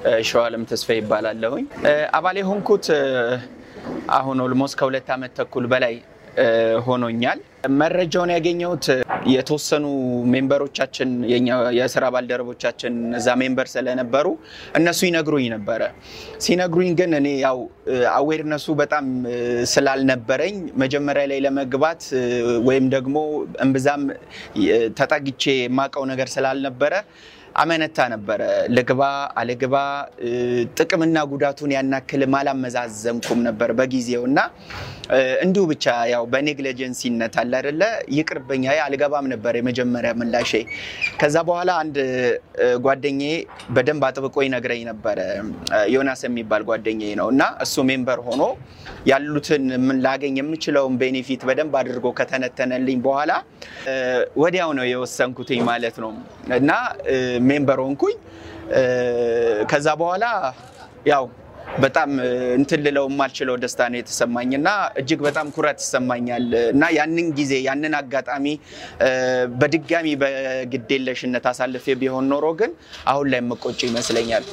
ሸዋለም ተስፋ ይባላለሁኝ። አባል የሆንኩት አሁን ኦልሞስት ከሁለት ዓመት ተኩል በላይ ሆኖኛል። መረጃውን ያገኘሁት የተወሰኑ ሜምበሮቻችን የኛ የስራ ባልደረቦቻችን እዛ ሜምበር ስለነበሩ እነሱ ይነግሩኝ ነበረ። ሲነግሩኝ ግን እኔ ያው አዌርነሱ በጣም ስላልነበረኝ መጀመሪያ ላይ ለመግባት ወይም ደግሞ እምብዛም ተጠግቼ የማውቀው ነገር ስላልነበረ አመነታ ነበረ። ልግባ አልግባ ጥቅምና ጉዳቱን ያናክልም አላመዛዘንኩም ነበር በጊዜው እና እንዲሁ ብቻ ያው በኔግሊጀንሲነት አለ አይደለ ይቅርብኛ አልገባም ነበር የመጀመሪያ ምላሼ። ከዛ በኋላ አንድ ጓደኛዬ በደንብ አጥብቆ ይነግረኝ ነበረ። ዮናስ የሚባል ጓደኛዬ ነው እና እሱ ሜምበር ሆኖ ያሉትን ላገኝ የምችለውን ቤኔፊት በደንብ አድርጎ ከተነተነልኝ በኋላ ወዲያው ነው የወሰንኩትኝ ማለት ነው እና ሜምበር ሆንኩኝ። ከዛ በኋላ ያው በጣም እንትን ልለው የማልችለው ደስታ ነው የተሰማኝ እና እጅግ በጣም ኩራት ይሰማኛል እና ያንን ጊዜ ያንን አጋጣሚ በድጋሚ በግዴለሽነት አሳልፌ ቢሆን ኖሮ ግን አሁን ላይ መቆጭ ይመስለኛል።